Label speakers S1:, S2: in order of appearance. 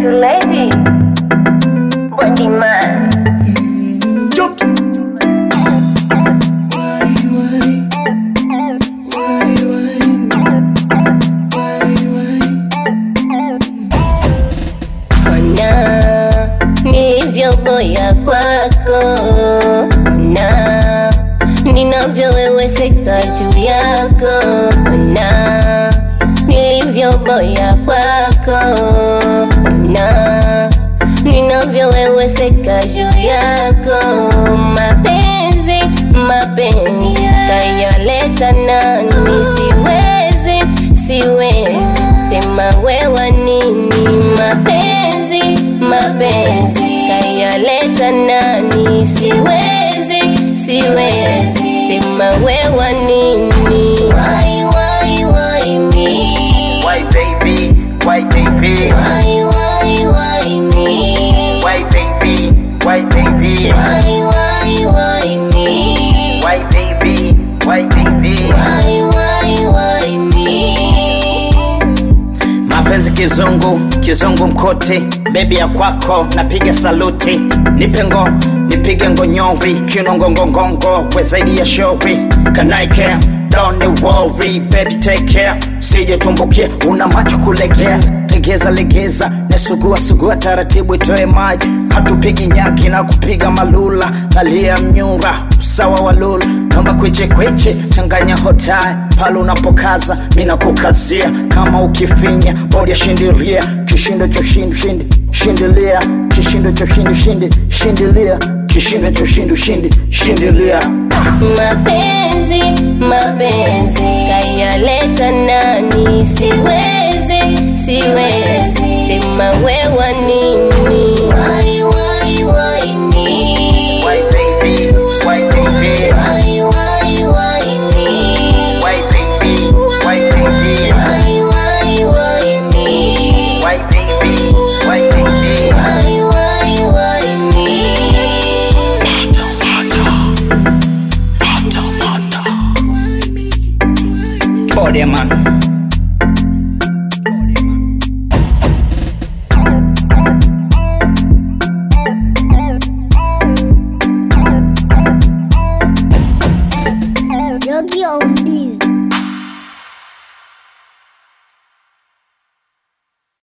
S1: Sexy lady, body man.
S2: Ona nilivyoboya kwako, ona ninavyoweweseka juu yako, ona nilivyoboya kwako, ona ninavyoweweseka juu yako. Mapenzi, mapenzi kayaleta nani? Siwezi, siwezi sema wewa nini? Mapenzi, mapenzi kayaleta nani? Siwezi, siwezi sema wewa nini? Why, why, why me?
S3: Why baby, why baby,
S2: Why, why, why me?
S3: why baby, why baby,
S2: Why, why, why me?
S3: why baby, why baby.
S2: Why, why, why me?
S3: Mapenzi kizungu, kizungu mkote, bebi ya kwako napiga saluti, nipe ngo, nipige ngonyori, kinongongongongo, we zaidi ya shauri, can I care? Don't worry, baby take care, sije tumbukia, una macho kulegea, legeza legeza, nasugua sugua taratibu itoe maji, hatupigi nyaki na kupiga malula, nalia mnyura, usawa wa lula, naomba kweche kweche, changanya hotai, pale unapokaza, mina kukazia, kama ukifinya, bodi ya shindiria, kishindo cha ushindi ushindi, shindilia, kishindo cha ushindi ushindi, shindilia, kishindo cha ushindi ushindi, shindilia.
S2: Mapenzi, mapenzi kayaleta nani? Siwezi, siwezi sema we